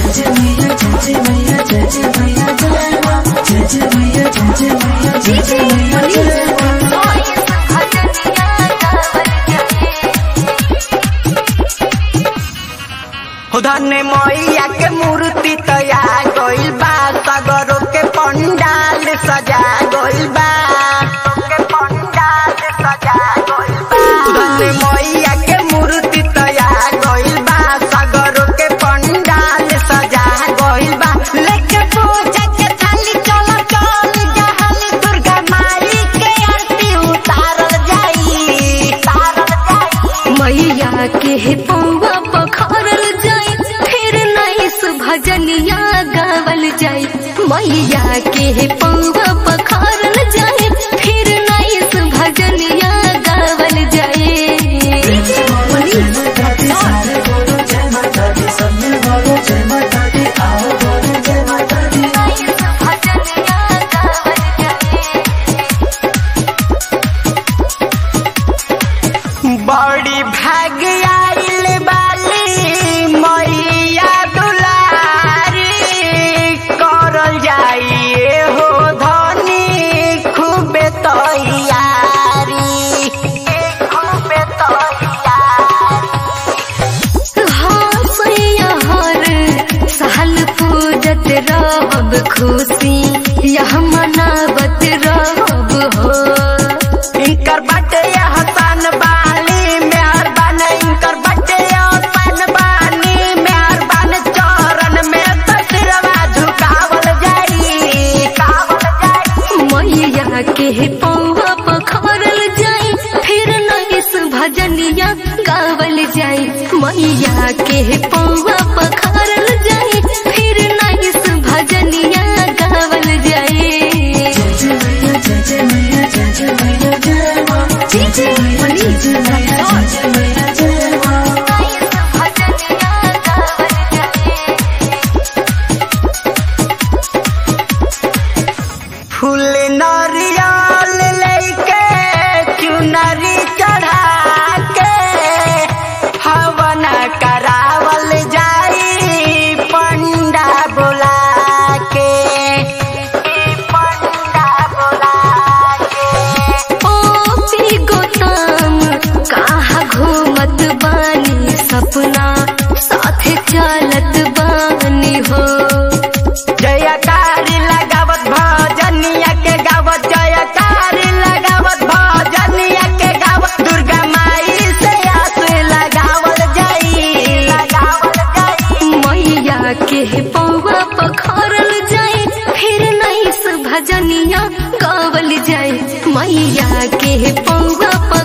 धन मैया के मूर्ति तैयार गइल बा सगरों के पंडाल सजा गइल बा के पंडाल सजा गइल बा धन मैया के मूर्ति तैयार गइल बा सगरों के पंडाल सजा गइल बा लेके पूजा के थाली चल चल जहाली दुर्गा माई के आरती उतारल जाई उतारल जाई मैया के पौवा पखरल जाई फिर नैस भजनिया गावल जाई मैया के पौवा पखरल जाई फिर नैस भजनिया गावल जाई बड़ी भाग आइल बाली मैया दुलारी करल जाइए हो धनी खूबे तैयारी खूबे तैयारी हाँ सैया हर साल पूजत रहब खुशी यह मनावत रहब हो इनकर बटे हसन बाली मेहरबान इनकर बटे हसन बानी मेहरबान चरण में तसरवा झुकावल जाई कावल जाई मैया के पौवा पखरल जाई फिर नैस भजनिया गावल जाई मैया के पौवा पखरल जाई फिर नैस भजनिया गावल जाई फूल नरियल लेके चुनरी चढ़ा के हवन करावल जाई पंडा बोला के पंडा बोला के ओ पी गोताम कहाँ घूमत बानी सपना साथे चलत बानी हो जयकारी लगावत भजनिया के गावत जयकारी लगावत भजनिया के गावत दुर्गा माई से आस लगावल जाई लगावल जाई मैया के पौवा पखरल जाए फिर नैस भजनिया गावल जाए मैया के पौवा